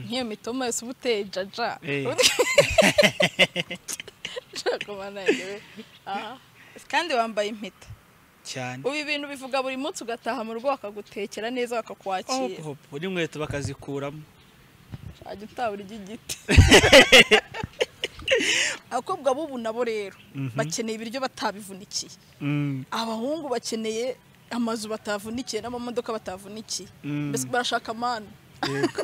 nk'iyo mitoma yose uba uteye jaja Eh. Jaja ku mana yanjye we. Aha. kandi wambaye impeta cyane ubu ibintu bivuga buri munsi ugataha mu rugo bakagutekera neza bakakwakira Oh, oh, n'inkweto bakazikuramo ajya utaburya igiti abakobwa b'ubu nabo rero bakeneye ibiryo batabivunikiye Mm, abahungu bakeneye amazu batavunikiye n'amamodoka batavunikiye mm, mbese barashaka amani yego.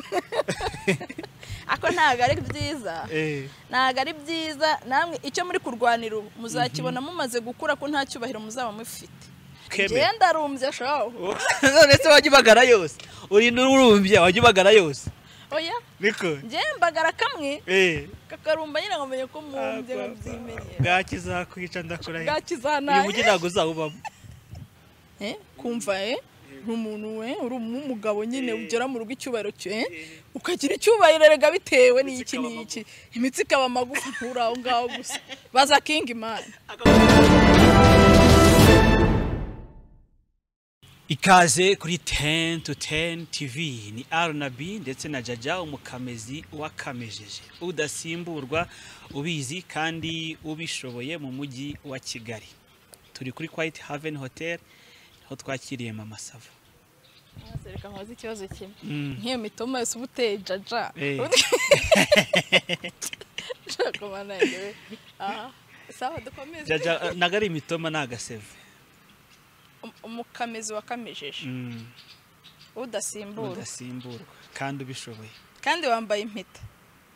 ako ntabwo ari byiza Eh, ntabwo ari byiza namwe icyo muri kurwanira ubu muzakibona mumaze gukura ko nta cyubahiro muzaba mufite keme. njyewe ndarumbye shaho Oh, none se wajya ubagara yose urinda urumbya wajya ubagara yose oya niko njyewe mbagara kamwe Eh, kakarumba nyine ngo menye ko mumbye ah, papa. nkabyimenyera bwaki zakwica ndakurahiye bwaki uyu zanaye mujyi ntabwo uzawubamo Eh, kumva eh uri umuntu we uri umugabo nyine ugera mu rugo icyubahiro cye eh? ukagira icyubahiro rega bitewe n'iki n'iki imitsi ikaba amagufa nturi aho ngaho gusa baza kingi imana ikaze kuri 10 to 10 TV ni Arnabi ndetse na Jaja umukamezi wakamejeje udasimburwa ubizi kandi ubishoboye mu mujyi wa Kigali turi kuri Quiet Haven Hotel aho twakiriye Mama Sava maze reka nkoze ikibazo kimwe mm. nk'iyo mitoma yose uba uteye jaja Eh. jaja ku mana yanjye we aha sawa dukomeze Jaja eh, ntago ari imitoma ni agaseve Um- umukamezi wakamejeje mm. udasimburwa udasimburwa kandi ubishoboye kandi wambaye impeta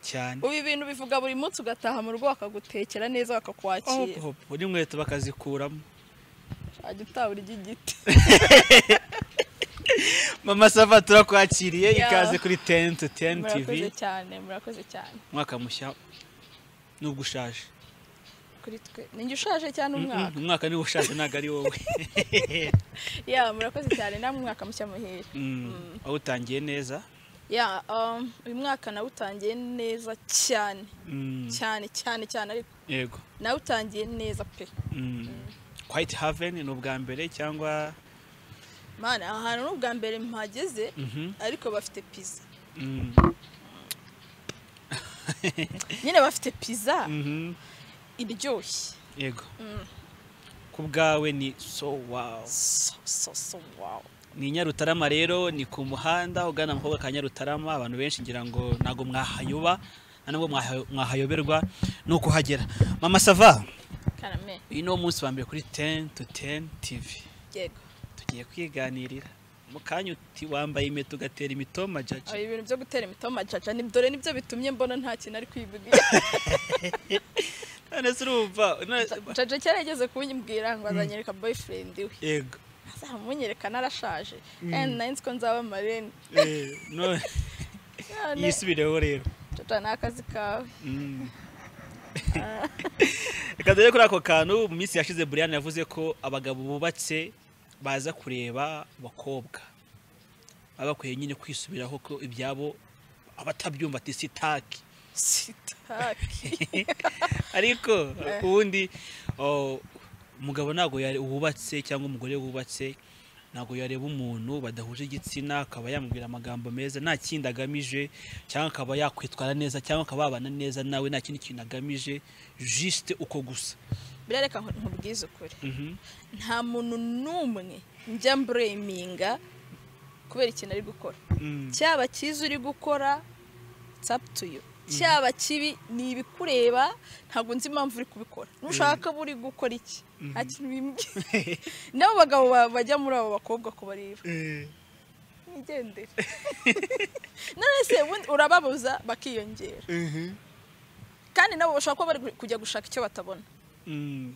cyane ubu ibintu bivuga buri munsi ugataha mu rugo bakagutekera neza Oh, bakakwakira oh, oh, n'inkweto bakazikuramo ajya utaburya igiti Mama Sava turakwakiriye Yeah. ikaze kuri 10 to 10 TV murakoze cyane murakoze cyane umwaka mushya nubwo ushaje kuri twe ninjye ushaje cyane umwaka Mm, umwaka niba ushaje ntabwo ari wowe ya murakoze cyane namwe umwaka mushya muhire Mm, wawutangiye neza ya um, uyu mwaka nawutangiye neza cyane Mm, cyane cyane cyane ariko yego nawutangiye neza pe Mm. Quiet Haven ni ubwa mbere cyangwa mana aha hantu ni ubwa mbere mpageze Mhm, ariko bafite pizza mm, nyine bafite pizza mhm, iryoshye yego Mm. ku bwawe ni so wow so so so wow ni Nyarutarama rero ni ku muhanda ugana mu kabuga ka Nyarutarama abantu benshi ngira ngo ntabwo mwahayoba nta nubwo mwaha- mwahayoberwa ni ukuhagera mama sava karame uyu ni wo munsi wa mbere kuri 10 to 10 TV yego tugiye kwiganirira mu kanya uti wambaye impeta ugatera imitoma jaja Oya, ibintu byo gutera imitoma jaja ni dore nibyo bitumye mbona nta kintu ari kwibwira none se urumva none- jaja kera yageze kubimbwira ngo azanyereka boyfriend we yego azamunyereka narashaje and nzi ko nzaba marene eh, none none yisubireho rero jaja ni akazi kawe Mm. reka dore kuri ako kantu mu minsi yashize buriyani yavuze ko abagabo bubatse baza kureba abakobwa baba bakwiye nyine kwisubiraho ko ibyabo abatabyumva ati sitaki sitaki ariko ubundi oh, umugabo ntabwo yari- wubatse cyangwa umugore wubatse ntabwo yareba umuntu badahuje igitsina akaba yamubwira amagambo meza nta kindi agamije cyangwa akaba yakwitwara neza cyangwa akaba yabana neza nawe nta kindi kintu agamije jisite uko gusa birareka nkubwize ukuri Mhm. nta muntu n'umwe njya mbureminga kubera ikintu ari gukora Mm. cyaba cyiza uri gukora it's up to you cyaba kibi ni ibikureba ntabwo nzi impamvu uri kubikora nushaka uba uri gukora iki nta kintu bimbwira nabo bagabo ba- bajya muri abo bakobwa kubareba Eh, nigendere none se ubundi urababuza bakiyongera mhm. kandi nabo bashobora kuba bari kujya gushaka icyo batabona Mm.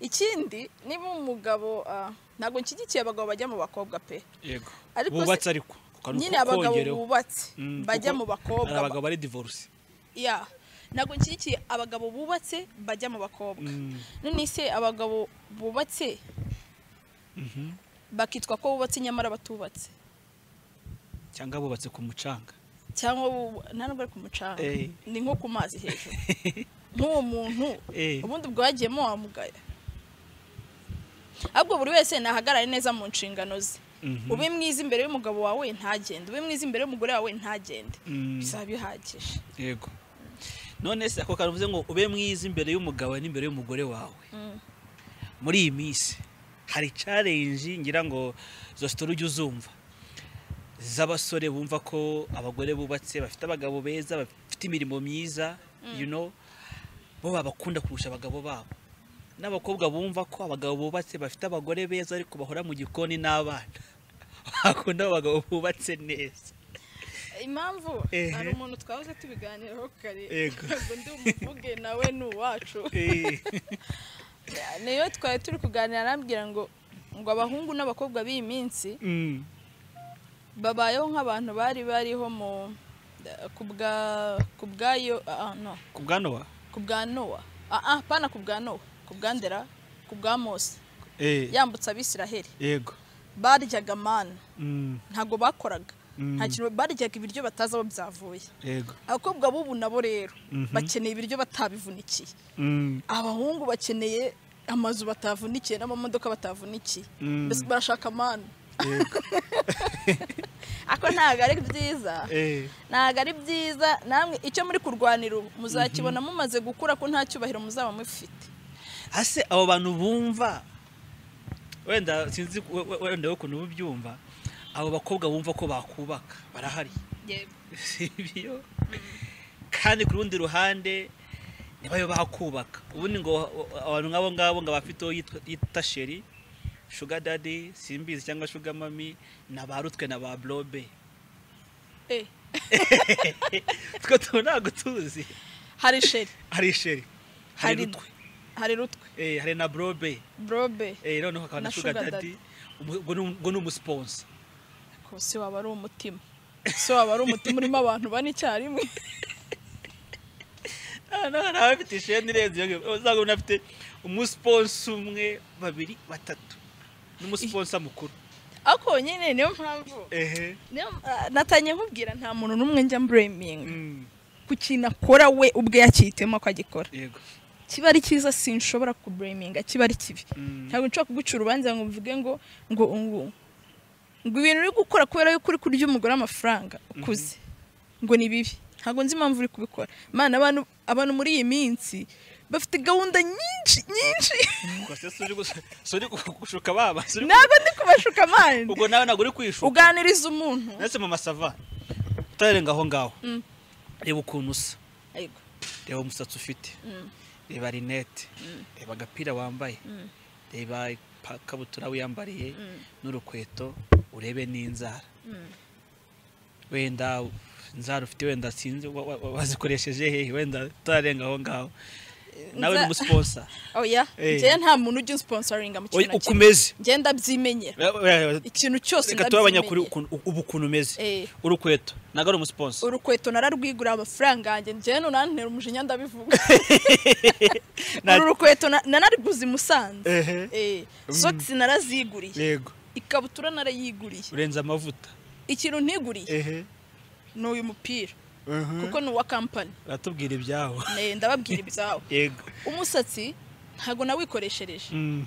ikindi niba umugabo ah, ntabwo nshyigikiye abagabo bajya mu bakobwa pe yego Ariko se- bubatse ariko ku kantu nyine ko abagabo kongereho. bubatse Mm, bajya kuko mu hari bakobwa abagabo bari divorce ya ntabwo nshyigikiye abagabo bubatse bajya mu bakobwa Mm. none se abagabo bubatse Mhm. bakitwa ko bubatse nyamara batubatse cyangwa bubatse ku mucanga cyangwa bu- nta nubwo ari ku mucanga Eh. ni nko ku mazi hejuru nk'uwo muntu Eh. ubundi ubwo yagiyemo wamugaya ahubwo buri wese nahagarare neza mu nshingano ze Mhm. ube mwiza imbere y'umugabo wawe ntagende ube mwiza imbere y'umugore wawe ntagende Mm, bizaba bihagije yego none se ako kantu uvuze ngo ube mwiza imbere y'umugabo n'imbere y'umugore wawe Mm. muri iyi minsi hari challenge ngira ngo zositora ujye uzumva z'abasore bumva ko abagore bubatse bafite abagabo beza bafite imirimo myiza you know bo babakunda kurusha abagabo babo n'abakobwa bumva ko abagabo bubatse bafite abagore beza ariko bahora mu gikoni n'abana bakunda abagabo bubatse neza impamvu Ehe. hari umuntu twahoze tubiganiraho kare Yego. ngo ndi umuvuge nawe ni uwacu Eh, niyo twari turi kuganira arambwira ngo ngo abahungu n'abakobwa b'iyi minsi mm, babayeho nk'abantu bari bariho mu ku bwa ku bwayo ah, no ku bwa nowa ku bwa nowa ah, ah, pana ku bwa nowa ku bwa ndera ku bwa mose Eh, yambutsa abisiraheli yego baryaga manu Mm, ntabwo bakoraga Mm. nta kintu baryaga ibiryo batazi aho byavuye yego abakobwa b'ubu nabo rero bakeneye ibiryo batabivunikiye Mm, abahungu bakeneye amazu batavunikiye n'amamodoka batavunikiye Mm. mbese barashaka amanu yego ako ntabwo ari byiza Eh, ntabwo ari byiza namwe icyo muri kurwanira ubu muzakibona mumaze gukura ko nta cyubahiro muzaba mufite ase abo bantu bumva wenda sinzi we- we- wenda ukuntu ubyumva abo bakobwa bumva ko bakubaka barahari sibyo kandi ku rundi ruhande ntibabe bakubaka ubundi ngo wa- abantu nk'abo ngabo ngo abafite uwo yitwa- yita sheri shuga dadi simbizi cyangwa shuga mami ni abarutwe na ba blobe Eh, twe tuba ntabwo tuzi hari sheri hari sheri hari Hari- rutwe hari rutwe eh, hari na blobe brobe eh, noneho hakaba na Na shuga Sugar dadi ubwo ni umu- ubwo ni umusponsa ko si waba ari umutima si waba ari umutima urimo abantu bane icyarimwe Ah, no, hari abafite isheni irenze iyo ngiyo uzaba unafite umusponsa umwe babiri batatu n'umusponsa mukuru ariko nyine niyo mpamvu ehe niyo ah, natangiye nkubwira nta muntu n'umwe njya mbureminga Mm, ku kintu akora we ubwe yacyitemo ko agikora yego kiba ari cyiza sinshobora kubreminga kiba ari kibi Mm, ntabwo nshobora kuguca urubanza ngo mvuge ngo ngo ngo ngo ibintu uri gukora kubera yuko uri kurya umugore amafaranga ukuze ngo ni bibi ntabwo nzi impamvu uri kubikora mana abantu abantu muri iyi minsi bafite gahunda nyinshi nyinshi ubwo se si uri gus- si uri gushuka baba si uri- ntabwo ndi kubashuka amande ubwo nawe ntabwo uri kwishuka uganiriza umuntu ndetse mama sava utarenga aho ngaho Mm. reba ukuntu usa Yego. reba umusatsi ufite Mm. reba rinete reba agapira wambaye reba ikabutura wiyambariye Mm. n'urukweto urebe n'inzara Mm. wenda inzara ufite wenda sinzi wa- wa- wa- wazikoresheje hehe wenda utarenga aho ngaho nawe ni Inza- umusponsa oya Eh. njyewe nta muntu ujya unsponsoringa mu kintu na kimwe ukumeze njyewe ndabyimenyera ikintu cyose reka tuba abanyakuri ndabyimenyera ukuntu- ubu ukuntu umeze Eh. urukweto ntabwo ari umusponsa urukweto nararwigurira amafaranga yanjye njyewe nunantera umujinya ndabivuga Na- uru rukweto na- nanariguze i musanze Ehe. Eh, sogisi naraziguriye yego ikabutura narayiguriye urenze amavuta ikintu ntiguriye ehe ni uyu mupira kuko ni uwa kampani uratubwira ibyaho Eh, ndababwira ibyawe yego umusatsi ntabwo nawikoreshereje Mm.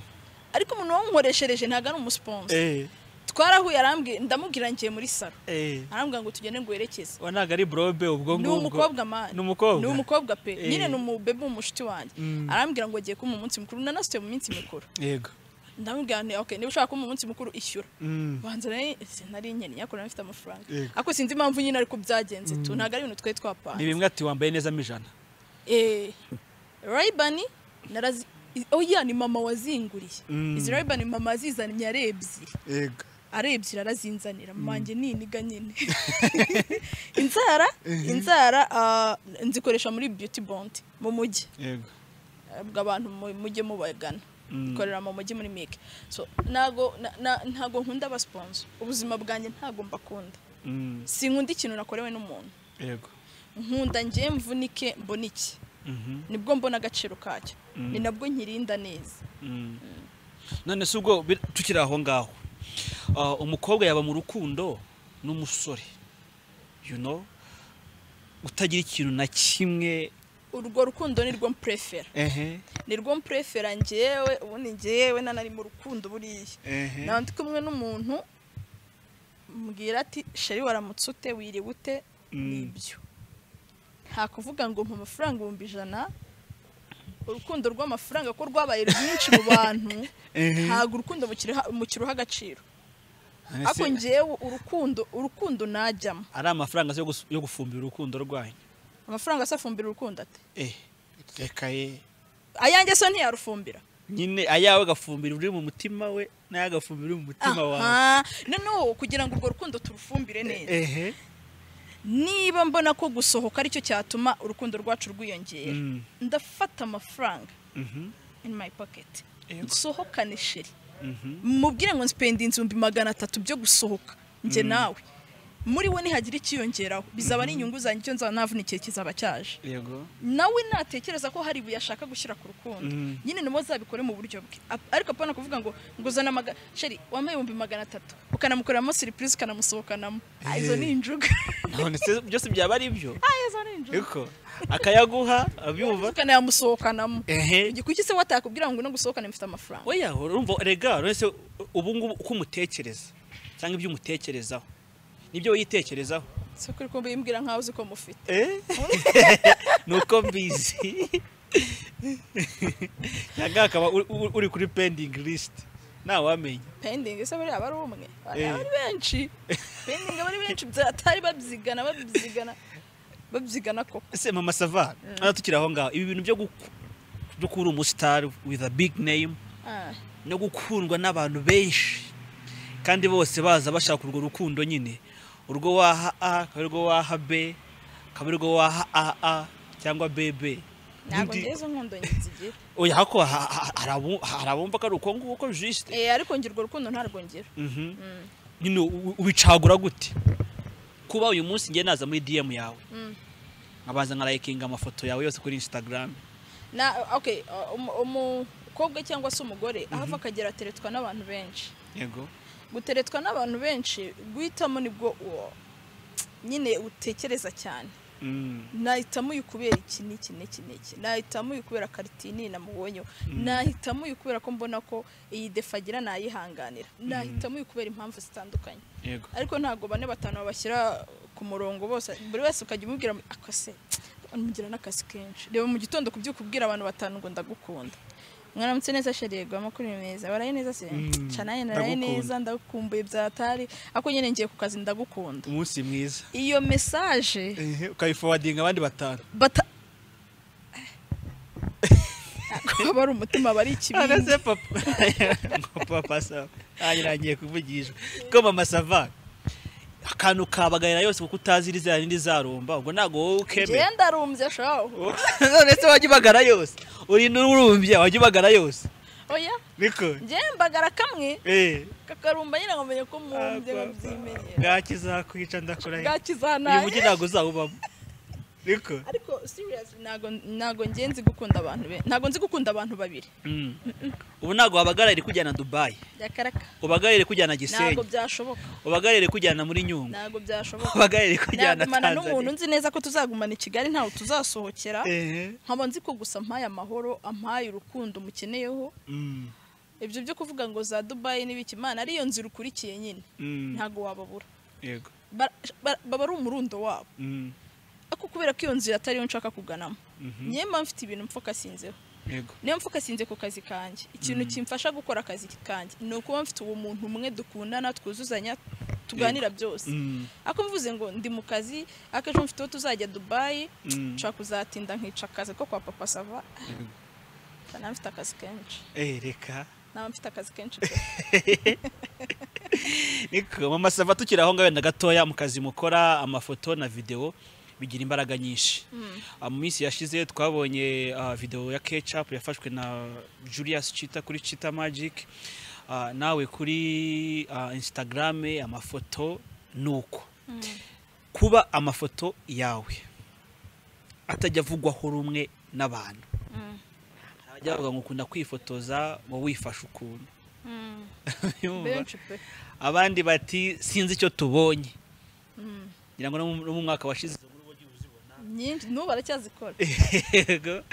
ariko umuntu wankoreshereje ntabwo ari umusiponsa Eh, twarahuye arambwiye ndamubwira ngiye muri saro eh. arambwira ngo tugende ngo werekeze uwo ntabwo ari borobe ubwo ni ngubwo umukobwa mani ni umukobwa ni umukobwa pe Eh. nyine ni umubebe w'umushuti wanjye Mm. arambwira ngo agiye kumpa umunsi mukuru nanasuye mu minsi mikuru yego ndamubwira nti okay niba ushaka kumpa umunsi mukuru ishyura Mm. banza nari sinari inkeni nyakora mfite amafaranga Yego. ariko sinzi impamvu nyine ariko byagenze tu ntabwo ari ibintu twari ni twapanze bimwe ati wambaye neza amijana eh rayibani narazi i- oya ni mama wazinguriye Mm. izi rayibani mama yazizaniye ari ebyiri yego ari ebyiri arazinzanira manjye ni iniga nyine inzara inzara ah, nzikoresha muri beauty bond mu mujyi yego ubwo abantu mu- mujye mubagana Mm. ikorera mu mujyi muri mike so ntago na- na- ntago nkunda abasiponso ubuzima bwanjye ntago mbakunda Mm. sinkunda ikintu nakorewe n'umuntu yego nkunda ngiye mvunike mbona iki Mhm. nibwo mbona agaciro kacyo Mm. ni nabwo nkirinda neza Mm. none se ubwo bi- tukiri aho ngaho ah, umukobwa yaba mu rukundo n'umusore you know utagira ikintu na kimwe urwo rukundo nirwo mprefera nirwo mprefera ngewe ubundi ngewe nanari mu rukundo buriya Ehe. naba ndi kumwe n'umuntu mbwira ati sheri waramutse ute wiriwe ute Mm. nibyo nta kuvuga ngo mpa amafaranga ibihumbi ijana urukundo rw'amafaranga ko rwabaye rwinshi mu bantu Ehe. ntabwo urukundo mukiriha- mukiruha agaciro None se ariko ngewe urukundo urukundo najyamo ari amafaranga se yo gus- yo gufumbira urukundo rwanyu amafaranga asafumbira urukundo ate eh reka ye ayanjye so ntiyarufumbira nyine ayawe agafumbira uri mu mutima we nayo agafumbira uri mu mutima wawe Aha. noneho kugira ngo urwo rukundo turufumbire neza ehe niba mbona ko gusohoka aricyo cyatuma urukundo rwacu rwiyongera Mm. ndafata amafaranga Mhm. in my pocket Yego. nsohokane sheri Mhm. mubwire ngo nsipenda inzumbi magana atatu byo gusohoka njye nawe muri we nihagira icyiyongeraho bizaba ari inyungu zanjye icyo nzaba navunikiye kizaba cyaje yego nawe natekereza ko hari ibuye ashaka gushyira ku rukundo Mm. nyine niba azabikore mu buryo bwe Ap- ariko apana kuvuga ngo ngo uzana amagana sheri wamuha ibihumbi magana atatu ukanamukoreramo siripurize ukanamusohokanamo Ah, izo ni injuga none se byose byaba ari byo Ah, izo ni injuga ariko akayaguha abyumva ukanayamusohokanamo ehe kuki se watakubwira ngo no gusohokana mfite amafaranga oya urumva rega none se ubu ngubu uko umutekereza cyangwa ibyo umutekerezaho nibyo witekerezaho si ukuri ko bimbwira nkaho uzi ko mufite ni uko mbizi cyangwa akaba uri- uri- uri kuri pending list ntawamenya pendingi se bariya bari umwe bari Eh. ari benshi pendingi bari benshi byatari babyigana babyigana babyigana koko ese mama sava hano tukiri aho ngaho ibi bintu byo guku- byo kuba uri umusitari with a big name Ah, no gukundwa n'abantu benshi kandi bose baza bashaka urwo rukundo nyine urwo waha a akaba urwo waha b akaba urwo waha aa cyangwa bb ntabwo Undi- ngewe izo nkundo nzigira oya hako ha- ha- hari abu- hari abumva ko ari uko nguko jisite Eh, ariko ngira urwo rukundo ntarwongera Mhm. nyine u- ubicagura gute kuba uyu munsi ngiye naza muri dm yawe Mm. nkabanza nkarayikinga amafoto yawe yose kuri instagram na okay uh, umu- umukobwa cyangwa se umugore aho ava akagera ateretswe n'abantu benshi yego guteretswa n'abantu benshi guhitamo nibwo uwo nyine utekereza cyane Mm. nahitamo uyu kubera iki n'iki n'iki n'iki nahitamo uyu kubera karitini namubonyeho nahitamo uyu kubera ko mbona ko iyi defa agira nayihanganira nahitamo uyu kubera impamvu zitandukanye yego ariko ntabwo bane batanu babashyira ku murongo bose buri wese ukajya umubwira mu- akase mugira n'akazi kenshi reba mu gitondo kubyuka ubwira abantu batanu ngo ndagukunda mwaramutse neza sherego amakuru ni meza waraye neza se Mm, canaye naraye ndagukunda. neza ndagukumbuye byatari ako nyine ngiye ku kazi ndagukunda umunsi mwiza iyo mesaje ukayifowadinga abandi batanu bata kuba ari umutima bari ikibindi Arese papa ngo papa sava arangiye kuvugishwa ko mama sava akantu kabagaira yose kuko utazi iriza n'indi zarumba ubwo ntabwo wowe ukeme ngenda arumbye shaho none se wajya ubagara yose uri n'urumbya wajya ubagara yose oya niko ngenda mbagara kamwe eh kakarumba nyine ngamenye ko mumbye Ah, papa. babyimenyera bwaki zakwica ndakurahiye uyu mujyi bwakizanaye ntabwo uzawubamo niko ariko seriously ntago ntago njye nzi gukunda abantu be ntago nzi gukunda abantu babiri Mm. ubu ntabwo wabagarira kujyana dubayi byakaraka ubagarire kujyana ntago gisenyi byashoboka ubagarire kujyana muri nyungwe ntago byashoboka ubagarire kujyana nagumana n'umuntu tanzania nzi neza ko tuzagumana i kigali ntawe tuzasohokera ehe nkaba nzi ko gusa ampaye amahoro ampaye urukundo mukeneyeho Mm. ibyo byo kuvuga ngo za dubayi n'ibiki imana ariyo nzira ukurikiye nyine Mm. ntabwo wababura yego Ba- ba- baba ari umurundo wabo Mm. ariko kubera ko iyo nzira atari yo nshaka kuganamo Mhm. niyo mpamvu mfite ibintu mfakasinzeho yego niyo mfakasinze ku kazi kanjye ikintu kimfasha gukora akazi kanjye ni ukuba mfite uwo muntu umwe dukundana twuzuzanya tuganira byose Mm. ako mvuze ngo ndi mu kazi akejo mfite uwo tuzajya dubayi Mm. nshobora kuzatinda nkica akazi ko kwa papa sava naba mfite akazi kenshi Eh, reka naba mfite akazi kenshi pe. niko mama sava tukiri aho ngaho wenda gatoya mu kazi mukora amafoto na video bigira imbaraga nyinshi Ah, mu minsi yashize twabonye ah, video ya ketchup yafashwe na Julius Chita kuri Chita Magic Ah, nawe kuri ah, Instagram amafoto nuko kuba amafoto yawe atajya avugwaho rumwe n'abantu Mm. hari abajya bavuga ngo ukunda kwifotoza wowe wifashe ukuntu Mm. Yumva? benshi pe abandi bati sinzi icyo tubonye ngira ngo no mu- no mu mwaka washize nyinshi n'ubu baracyazikora Yego.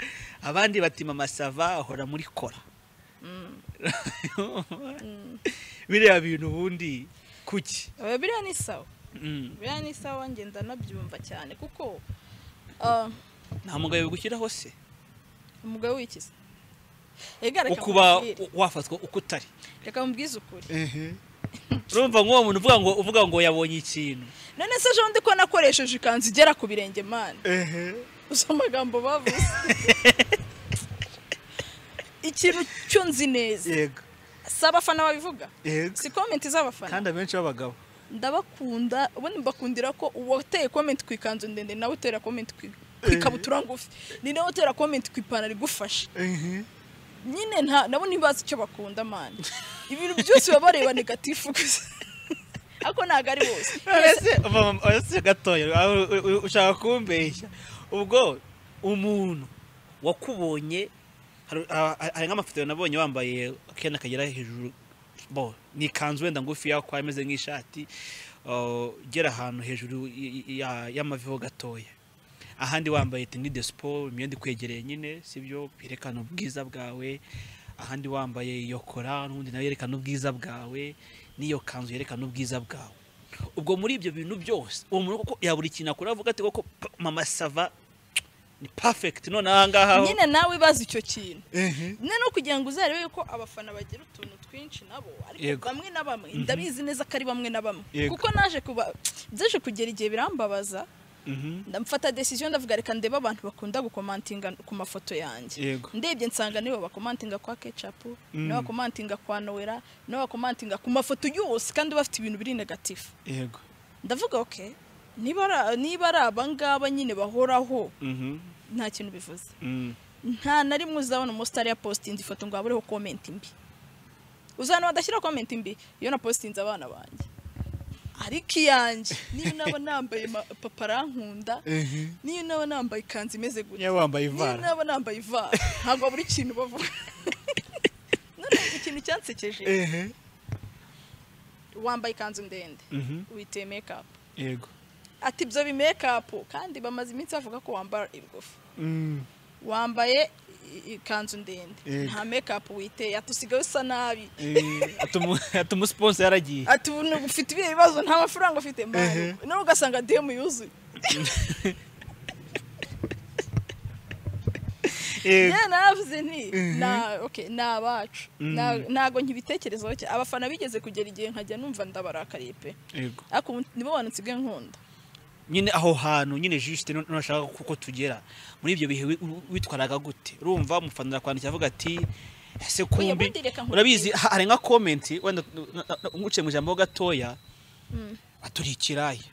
abandi bati mama sava ahora muri kora biriya bintu ubundi kuki Eh, biriya ni sawa Mm. biriya ni sawa ngenda nabyumva cyane kuko ah, nta mugabo bigushyiraho se umugabo wikiza ega reka ukuba mubwire. u- wafatwa uko utari reka mubwize ukuri urumva nk'uwo muntu uvuga ngo uvuga ngo yabonye ikintu none se ejo ndi ko nakoresheje ikanzu igera ku birenge mani uzi amagambo bavuze ikintu cyunzi neza yego si abafana babivuga yego si komenti z'abafana kandi abenshi b'abagabo ndabakunda ubundi mbakundira ko uwateye komenti ku ikanzu ndende nawe utera komenti ku ku ikabutura ngufi ni nawe utera komenti ku ipantaro igufasha nyine nta nabo ntibazi icyo bakunda mani ibintu byose baba bareba negatifu gusa ariko ntabwo ari bose ese mama, ese gatoya aho u- u- ushaka kumbeshya ubwo umuntu wakubonye hari ah, hari nk'amafoto nabonye wambaye akenda kagera hejuru bo ni ikanzu wenda ngufi yako ameze nk'ishati oh, igera ahantu hejuru y- y- ya- y'amaviho gatoya ahandi wambaye teni de siporo imyenda ikwegereye nyine sibyo yerekana ubwiza bwawe ahandi wambaye iyo kora n'ubundi nawe yerekana ubwiza bwawe n'iyo kanzu yerekana ubwiza bwawe ubwo muri ibyo bintu byose uwo muntu koko yabura ikintu akora avuga ati koko pa- mama sava ni perfect none aha ngaha ho nyine nawe ibaza icyo kintu nyine no kugira ngo uzarebe yuko abafana bagira utuntu twinshi nabo ariko Yego. bamwe na bamwe ndabizi neza ko ari bamwe na bamwe Yego. kuko naje kuba byaje kugera igihe birambabaza Mhm. ndamfata decision ndavuga reka ndebe abantu bakunda gukomantinga ku mafoto yanjye yego ndebye nsanga nibo bakomantinga kwa ketchup nibo bakomantinga kwa noella nibo bakomantinga ku mafoto yose kandi bafite ibintu biri negatifu yego ndavuga ok niba ari- niba ari abangaba nyine bahoraho Mhm. nta kintu bivuze Mm. nta na rimwe uzabona umusitari yapositinze ifoto ngo habureho komenti mbi uzabona badashyira komenti mbi iyo napositinze abana banjye ariko iyanjye niyo naba nambaye ma- papa arankunda niyo naba nambaye ikanzu imeze gutya niba wambaye niyo ivara naba nambaye ivara ntabwo buri kintu bavuga none ikintu cyansekeje Ehe. wambaye ikanzu ndende Mhm. witeye mekapu yego ati ibyo bi mekapu kandi bamaze iminsi bavuga ko wambara igufu Mm. wambaye i- ikanzu ndende Yego. nta mekapu witeye ati usigaye usa nabi Eh, atumu- atumusiponsa yaragiye ati ubu ntabwo ufite ibihe bibazo nta mafaranga ufite mani Ehe. nawe ugasanga demu yuzuye Yego. yewe naravuze nti Mhm. na- okay, ni abacu Mm. Na- ntabwo nkibitekerezaho cyane abafana bigeze kugera igihe nkajya numva ndabarakariye pe Yego. ariko ubu nibo bantu nsigaye nkunda nyine aho hantu nyine jisite nashaka kuko tugera muri ibyo bihe wi- wi- witwaraga gute urumva umufana arakwandikira avuga ati ese Oya, kumbi ubundi reka nkubwire. urabizi ha- hari nka komenti wenda na- na- nguciye mu ijambo ho gatoya aturi ikiraya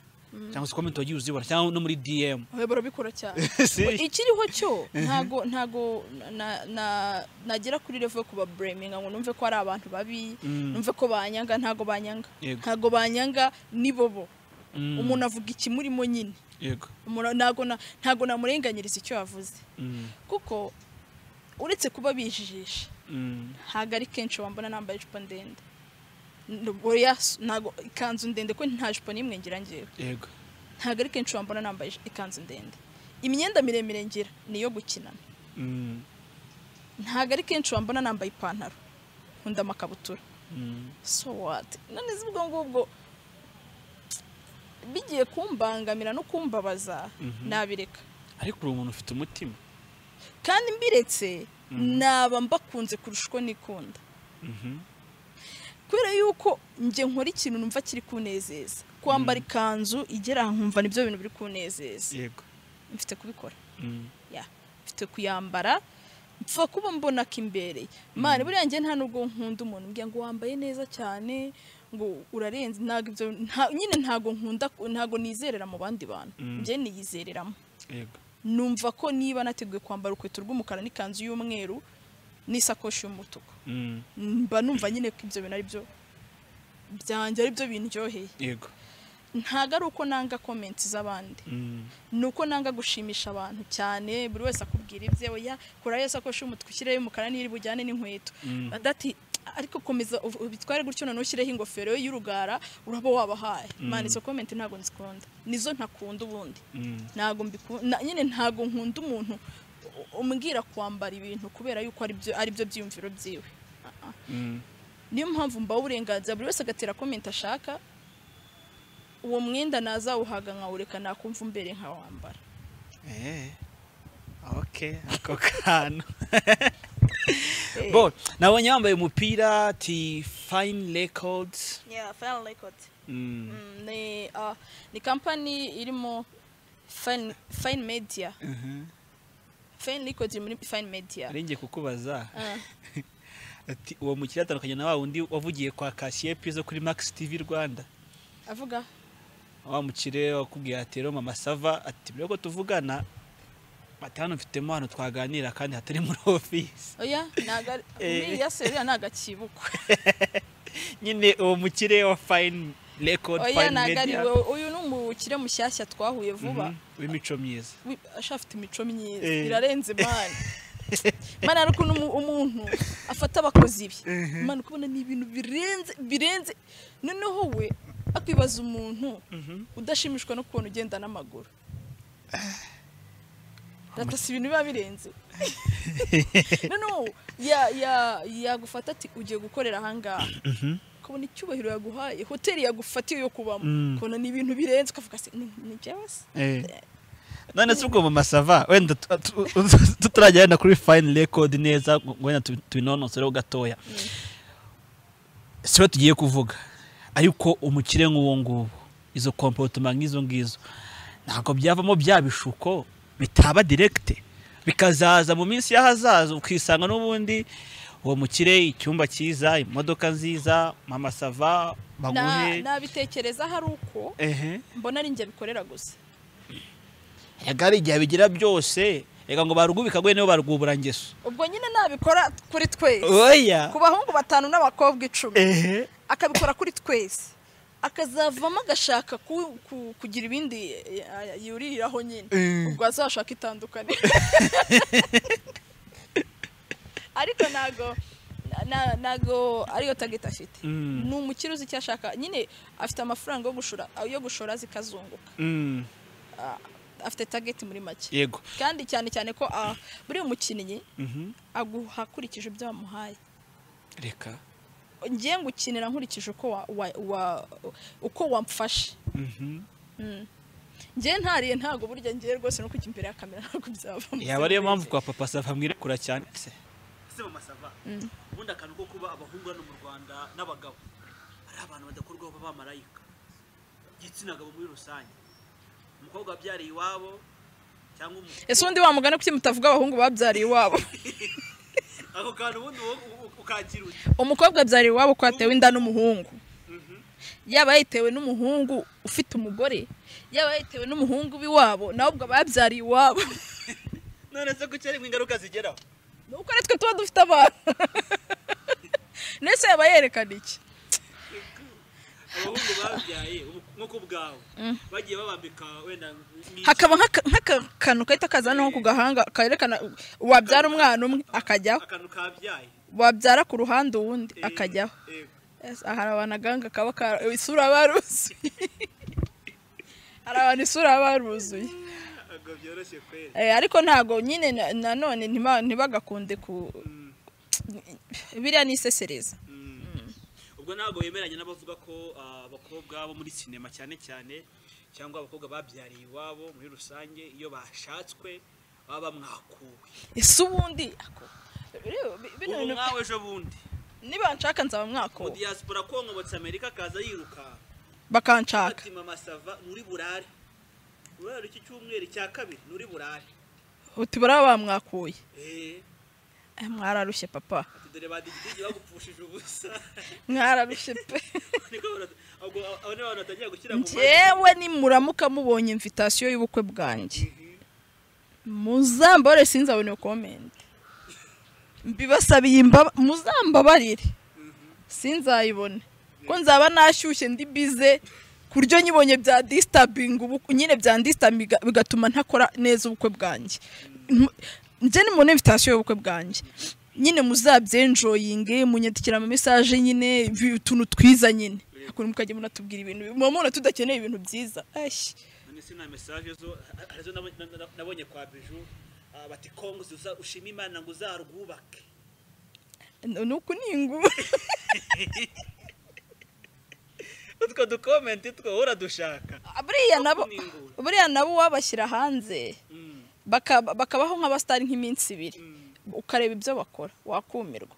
cyangwa se komenti wagiye uzibona cyangwa no muri dm Oya, barabikora cyane Si- ikiriho cyo ntago ntago na- na- nagera kuri level yo kuba bureminga ngo numve ko ari abantu babi Mm. numve ko banyanga ntago banyanga Yego. ntago banyanga ni bobo Mm, umuntu avuga ikimurimo nyine yego Umuntu- ntago na- ntago namurenganyiriza icyo yavuze Mm, kuko uretse kuba bijijisha mm, ntago ari kenshi wambona nambaye icupa ndende N- oya, s- ntago ikanzu ndende ko nta jipo n'imwe ngira ngewe yego ntago ari kenshi wambona nambaye ij- ikanzu ndende imyenda miremire ngira ni iyo gukinana Mm, ntago ari kenshi wambona nambaye ipantaro nkunda amakabutura mm, so what none se ubwo ngubwo bigiye kumbangamira no kumbabaza Mhm. nabireka ariko uri umuntu ufite umutima kandi mbiretse naba mbakunze kurusha uko nikunda Mhm, kubera yuko njye nkora ikintu numva kiri kunezeza kwambara ikanzu igera aha nkumva nibyo bintu biri kunezeza yego mfite kubikora Mm, ya mfite kuyambara mpfa kuba mbona ko imbereye mani buriya njye nta nubwo nkunda umuntu mbwira ngo wambaye neza cyane ngo urarenze ntabwo ibyo nta- nyine ntabwo nkunda ntabwo nizerera mu bandi bantu Mm. njye niyizereramo yego numva ko niba nateguye kwambara urukweto rw'umukara n'ikanzu y'umweru n'isakoshi y'umutuku Mm, mba numva nyine ko ibyo bintu ari byo byanjye ari byo bindyoheye yego ntabwo ari uko nanga komenti z'abandi Mm, ni uko nanga gushimisha abantu cyane buri wese akubwira ibye oya kurayo sakoshi y'umutuku ushyireho umukara niri bujyane n'inkweto Mm. adati ariko komeza uv- ubitware gutyo noneho ushyireho ingofero y'urugara uraba wabahaye mani izo komenti ntabwo nzikunda nizo ntakunda ubundi mm, ntabwo mbikunda nyine ntabwo nkunda umuntu u- umbwira kwambara ibintu kubera yuko ari byo ari byo byiyumviro byiwe mm, niyo mpamvu mbaha uburenganzira buri wese agatera komenti ashaka uwo mwenda nazawuhaga nkawureka nakumva umbere nkawambara Eh, ok ako kantu bo nabonye wambaye umupira ti fine records Yeah, Fine Record. Mm. Mm, ni, ah, ni kampani irimo Fine, fine Media. Mhm. Fine Record iri muri Fine Media. ari ngiye kukubaza Ah, ati uwo mukiriya atandukanye na wa wundi wavugiye kwa kasiye pizo kuri max tv rwanda avuga wa mukire wakubwiye ati rero mama sava ati mbere yuko tuvugana ati hano mfitemo hano twaganira kandi hatari muri ofisi oya ntago ari Eh. uriya se uriya ni agakibukwe nyine uwo mukire wa fine record oya fine ntago ari media we uyu ni umukire mushyashya twahuye vuba Mhm, w'imico myiza Wi- asha afite imico myiza Eh. birarenze mani mani ari ukuntu umu- umuntu afata abakozi be mani kubona ni ibintu birenze birenze noneho we akwibaza umuntu udashimishwa no kubona ugenda n'amaguru ratasi ibintu biba birenze noneho ya- ya- yagufata ati ugiye gukorera ahangaha ukabona icyubahiro yaguhaye hoteli yagufatiye yo kubamo Mm. ukabona ni ibintu birenze ukavuga se ni byawe se Eh. none si ubwo mama sava wenda tu- tu- tu- tutarajya wenda kuri fine record neza ngo wenda tu- tubinonosereho gatoya sibo tugiye kuvuga ariko umukire nk'uwo nguwo izo komporotoma nk'izo ngizo ntabwo byavamo bya bishuko bitaba direkite bikazaza mu minsi y'ahazaza ukisanga n'ubundi uwo mukire icyumba cyiza imodoka nziza mama sava Na- baguhe nabitekereza hari uko ehe mbona ari njye bikorera gusa yagara igihe bigira byose reka ngo barwubika gwe nibo barwubura ngeso ubwo nyine nabikora kuri twese oya ku bahungu batanu n'abakobwa icumi ehe akabikora kuri twese akazavamo agashaka ku- ku- kugira ibindi eh, yuririraho nyine Mm. ubwo azashaka itandukane ariko ntago na- ntago ariyo tageti afite Mm. ni umukire uzi icyo ashaka nyine afite amafaranga yo gushora yo gushora zikazunguka Mm, Ah, afite tageti muri make yego kandi cyane cyane ko ah, buri mukinnyi Mhm. aguha akurikije ibyo wamuhaye reka ngiye ngukinira nkurikije uko wa, wa, wa, uko wamfashe Mhm. Mm. ngiye ntariye ntabwo burya ngiye rwose no kujya imbere ya kamera ntabwo byavamo yaba ariyo mpamvu kwa papa sava mwire kura cyane se se mama sava Mm. ubundi akantu ko kuba abahungu hano mu rwanda n'abagabo ari abantu badakorwaho b'abamarayika igitsina gabo muri rusange umukobwa wabyariye iwabo cyangwa umu- ese undi wamugana kuki mutavuga abahungu babyariye iwabo ako kantu ubundi wowe u- u- ukakira uti umukobwa abyariye iwabo ko yatewe inda n'umuhungu yaba yayitewe n'umuhungu ufite umugore yaba yayitewe n'umuhungu w'iwabo nawe ubwo babyariye iwabo none se kuki ari ingaruka zigeraho nuko ari twe tuba dufite abantu nese yaba yerekana iki abahungu babyaye ubu- nko ku bwawe bagiye babambika wenda nk'iki- hakaba nk'aka- nk'akantu kahita kaza no ku gahanga kerekana wabyara umwana umwe akajyaho akantu kabyaye wabyara ku ruhande uwundi Eh, akajyaho eh. Yes, hari abantu agahanga kaba ka- isura baruzuye hari abantu isura baruzuye ntabwo byoroshye kwera ariko ntago nyine na- nanone ntiba- ntibagakunde ku biriya ni isesereza ubwo ntabwo wemeranya n'abavuga ko ah, abakobwa bo muri sinema cyane cyane cyangwa abakobwa babyariye iwabo muri rusange iyo bashatswe baba bamwakuwe ese ubundi ako- rero, bi- bino ubu bintu- mwawe ejo bundi niba nshaka nzaba mu mwako diaspora kongobotse amerika akaza yiruka bakanshaka ati mama sava muri burare urare iki cyumweru cya kabiri nuri burare uti buriya bamwakuye Eh, Eh, mwararushye papa ati dore badigitigi bagupfushije ubusa mwararushye pe niko bara- ubwo abo ni abantu batangira gushyira mu magi njyewe nimuramuka mubonye invitasiyo y'ubukwe bwanjye muzambarire sinzabone komenti mbibasabiye imbaba muzambabarire sinzayibone ko nzaba nashyushye ndi bize kuryo nyibonye bya disitabinga ubukwe nyine bya disitabinga bigatuma ntakora neza ubukwe bwanjye Mu- njye ni mu invitasiyo y'ubukwe bwanjye nyine muzabyenjoyinge munyandikira mu mesaje nyine ibi- utuntu twiza nyine ukuntu mukajya munatubwira ibintu muba mubona tudakeneye ibintu byiza ashyi none se nta mesaje zo arizo nabo- na- na- nabonye kwa biju ah, bati kongo ziza ushima imana ngo uzarwubake ni uku ni inguni utwo dukomenti two uradushaka buriya nabo kuningura. buriya nabo wabashyira hanze Mm, bakaba- bakabaho nk'abasitari nk'iminsi ibiri mm. ukareba ibyo bakora wakumirwa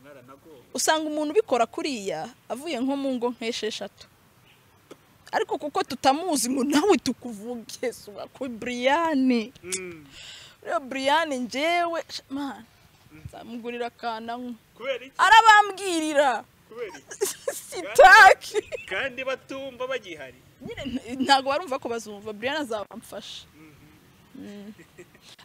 Mwaranagowe. usanga umuntu ubikora kuriya avuye nko mu ngo nk'esheshatu ariko kuko tutamuzi ngo nawe tukuvuge suba kuri buriyani Mm. rero buriyani njyewe sha- man, nzamugurira akananywa kubera iki arabambwirira kubera iki sitaki kandi batumva bagihari nyine nta- ntabwo barumva ko bazumva buriyani azabamfasha Mm.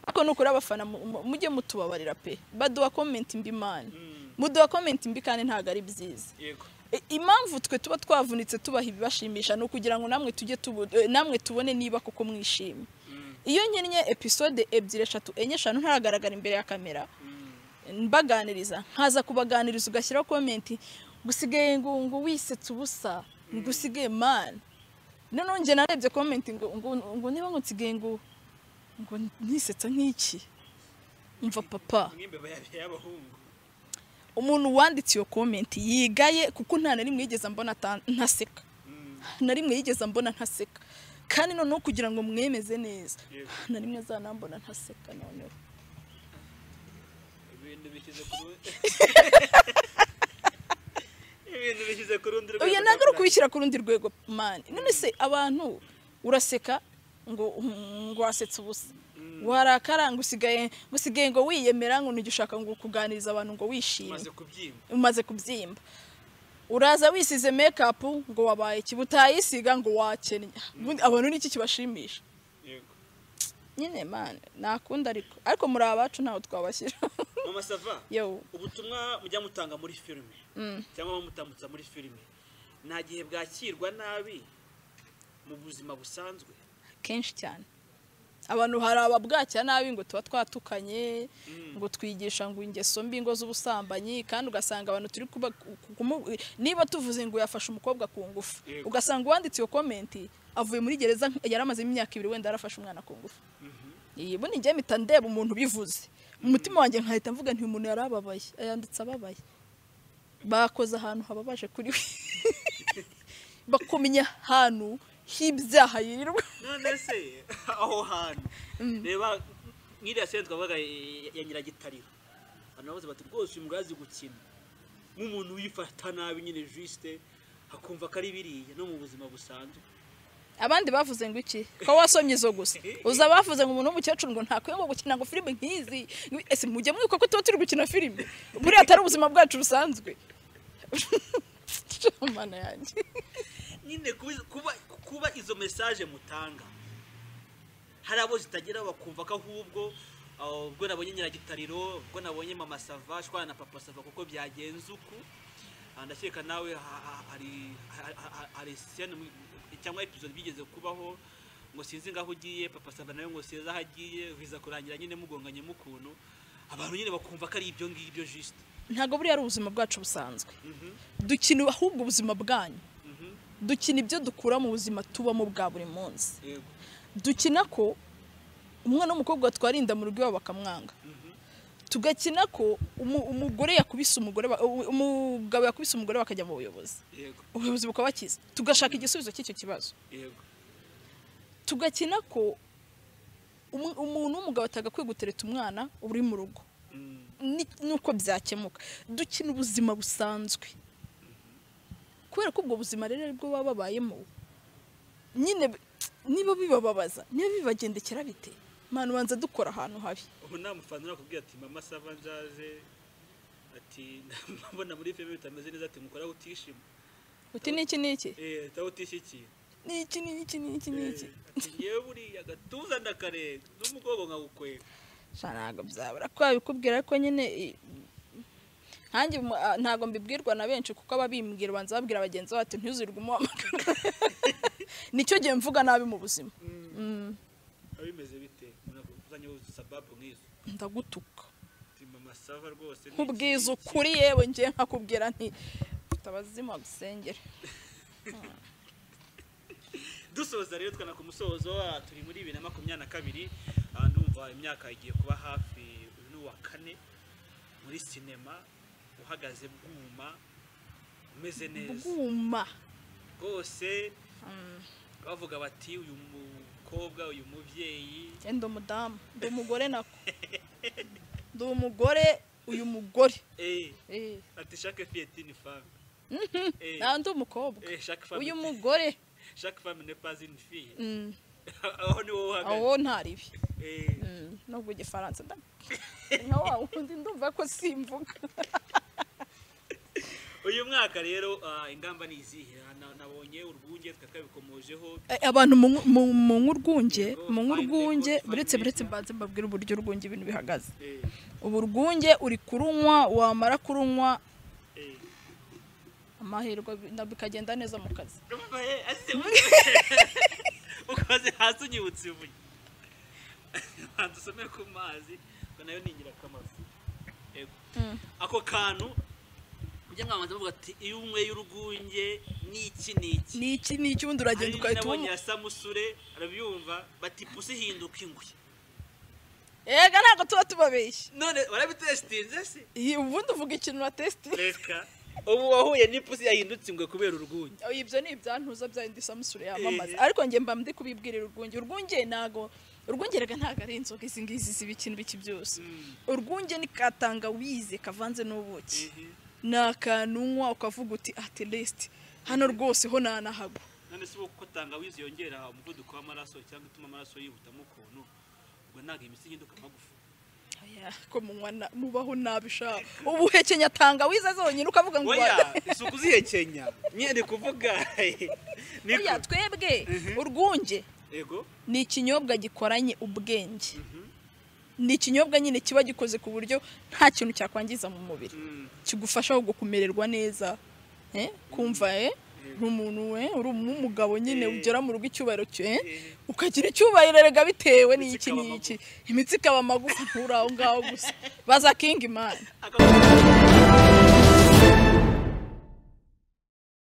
ariko ni ukuri abafana mu- mu- mujye mutubabarira pe baduha komenti mbi mani Mm, muduha komenti mbi kandi ntabwo ari byiza yego E, impamvu twe tuba twavunitse tubaha ibibashimisha ni ukugira ngo namwe tujye tubu- eh, namwe tubone niba koko mwishimye Mm, iyo nkennye episode ebyiri eshatu enye eshanu ntaragaragara imbere ya kamera mm. mbaganiriza nkaza kubaganiriza ugashyiraho komenti gusigaye ngo ngo wisetse ubusa ngo usigaye mani noneho njye narebye komenti ngo ngo ngo niba ngo nsigaye ngo ngo nisetsa nk'iki umva papa nk'imbeba ya- y'abahungu umuntu wanditse iyo komenti yigaye kuko nta na rimwe yigeze mbona ata- ntaseka Mm, na rimwe yigeze ambona ntaseka kandi noneho kugira ngo mwemeze neza yego na rimwe azanambona ntaseka noneho ibintu bishyize ku rundi ibintu bishyize ku rundi rwego oya ntabwo ari ndakurata. ukubishyira ku rundi rwego mani none se abantu uraseka ngo ngo wasetse ubusa Mm. warakara ngo usigaye ngo usigaye ngo wiyemera ngo ntujye ushaka ngo kuganiriza abantu ngo wishime umaze kubyimba umaze kubyimba uraza wisize mekapu ngo wabaye iki utayisiga ngo wakennye Ubundi abantu ni iki kibashimisha yego nyine mani nakunda ariko ariko muri abacu ntaho twabashyira mama sava yewe ubutumwa mujya mutanga muri filime cyangwa bamutambutsa muri filime nta gihe bwakirwa nabi mu buzima busanzwe kenshi cyane abantu hari ababwakira nabi ngo tuba twatukanye ngo twigisha ngo ingeso mbi ngo z'ubusambanyi kandi ugasanga abantu turi kuba ku- kumu- niba tuvuze ngo yafashe umukobwa ku ngufu Yego. ugasanga uwanditse iyo komenti avuye muri gereza yari amazemo imyaka ibiri wenda yarafashe umwana ku ngufu iyi bundi njye mpita ndeba umuntu ubivuze umutima wanjye nkahita mvuga nti uyu muntu yari ababaye yanditse ababaye bakoze ahantu hababaje kuri we bakumenya ahantu h'ibyaha yirirwa none se aho hantu reba nk'iriya sente twavuga ya- ya nyiragitariro abantu bavuze bati rwose uyu mugore azi gukina nk'umuntu wifata nabi nyine jisite akumva ko ari biriya no mu buzima busanzwe abandi bavuze ngo iki ko wasomye izo gusa uza bavuze ngo umuntu w'umukecuru ngo ntakwiye ngo gukina ngo filime nk'izi Ngo ese mujya mwibuka ko tuba turi gukina filime buriya atari ubuzima bwacu busanzwe mana yanjye nyine kuba- kuba, kuba izo mesaje mutanga hari abo zitagera bakumva ko ahubwo ah, ubwo nabonye nyiragitariro ubwo nabonye mama sava shwana na papa sava kuko byagenze uku Ah, ndakeka nawe ha- ha- hari ha- ha- hari siyani cyangwa episode bigeze kubaho ngo sinzi ngaho ugiye papa sava nawe ngo sinzi aho agiye biza kurangira nyine mugonganye mukuntu abantu nyine bakumva ko ari ibyo ngibyo jisite ntabwo buriya ari ubuzima bwacu busanzwe dukina ahubwo ubuzima bwanyu dukina ibyo dukura mu buzima tubamo bwa buri munsi yego dukina ko umwana w'umukobwa twarinda mu rugo iwabo bakamwanga tugakina ko umu- umugore yakubise umugore ba- u- umugabo yakubise umugore bakajya mu buyobozi yego ubuyobozi bukaba bakizi tugashaka igisubizo cy'icyo kibazo yego tugakina ko umu- umuntu w'umugabo atagakwiye gutereta umwana uri mu rugo Mm, ni- nuko byakemuka dukina ubuzima busanzwe kubera ko ubwo buzima rero aribwo baba babayemo nyine b- niba bibababaza niba bibagendekera bite mwana ubanza dukora ahantu habi ubu nta mufana urakubwira ati mama sava nzaze ati ndabona muri filime bitameze neza ati mukora utishima uti niki niki eh tawe utishyikiye niki niki niki niki Eh, ati yewe buriya gatuza ndakarega n'umugongo nkagukwega sha ntabwo byabura ko babikubwira ariko nyine i- nkanjye mu- a- ntabwo mbibwirwa na benshi kuko ababimbwira ubanza babwira bagenzi babo bati ntuzirirwe umuhamagara nicyo gihe mvuga nabi mu buzima Mm, biba bimeze bite uzanye sababu nk'izo ndagutuka ati mama sava rwose ni nkubwiza iki? ukuri yewe ngiye nkakubwira nti abazima gusengera dusoza rero tugana ku musozo ah, turi muri bibiri na makumyabiri na kabiri ah, ndumva imyaka igiye kuba hafi uyu ni uwa kane muri sinema uhagaze bwuma umeze neza bwuma rwose bavuga bati uyu mukobwa uyu mubyeyi ndi umudamu ndi umugore nako ndi umugore uyu mugore eee Eh, ati shake fiyeti ni famu Eh. nta ndi umukobwa eee shake uyu famu mugore shake famu ne pazi ni fiye Mm, aho niwo uhagaze aho ntaribi eee Mm, nubwo igifaransa nda nka wa wundi ndumva ko simvuga uyu mwaka rero ah, ingamba ni izihe Na- nabonye urwunge tukaba twabikomojeho Eh, abantu mu- mu- munywa urwunge Yego, munywa fine, urwunge fine, buretse fine, buretse yeah. mbanze mbabwira uburyo urwunge ibintu bihagaze Eh, ubu urwunge uri kurunywa wamara kurunywa eh. amahirwe bi- na- bikagenda neza mu kazi Urumva, eh, ase- ukoze hasi unyibutse ibuye banza usome ku mazi ngo nayo ni ingirakamaro Yego. Mm. ako kantu ujya mwabanza bavuga ati iyo unyweye urwunge ni iki ni iki ni iki ni iki ubundi uragenda Hari ugahita nabonye unywa ya samusure arabyumva bati pusi hinduka ingwe yega ntabwo tuba tubabeshya none barabitesitinze se Iyi, ubundi uvuga ikintu wa tesite reka ubu wahuye n'ipusi yahindutse ingwe kubera urwunge Oh, ibyo ni ibyantuza bya indi samusure yamamaza Eh. ariko njye mba ndi kubibwirira urwunge urwunge ntago urwunge rega ntago ari inzoga izi ngizi ziba ikintu biki byose urwunge ni ka tangawizi kavanze n'ubuki ni akantu unywa ukavuga uti ati resite hano rwose ho nanahagwa none se ubu kuko tangawizi yongera umuvuduko w'amaraso cyangwa ituma amaraso yihutamo ukuntu ubwo ntabwo imitsi ihinduka amagufa Oya, ko munywa na- mubaho nabi sha ubu uhekenya tangawizi zonyine ukavuga ngo oya wa- si ukuzihekenya nyine kuvuga Niko. oya twebwe urwunge yego ni ikinyobwa gikoranye ubwenge ni ikinyobwa nyine kiba gikoze ku buryo nta kintu cyakwangiza mu mubiri Mm. kigufasha ahubwo kumererwa neza eh? kumva eh? uri umuntu eh? uri umugabo nyine Eh. ugera mu rugo icyubahiro cyo eh? Eh. ukagira icyubahiro erega bitewe n'iki Imitsi ikaba n'iki imitsi ikaba amagufa nturi aho ngaho gusa baza kingi imana Akavuga-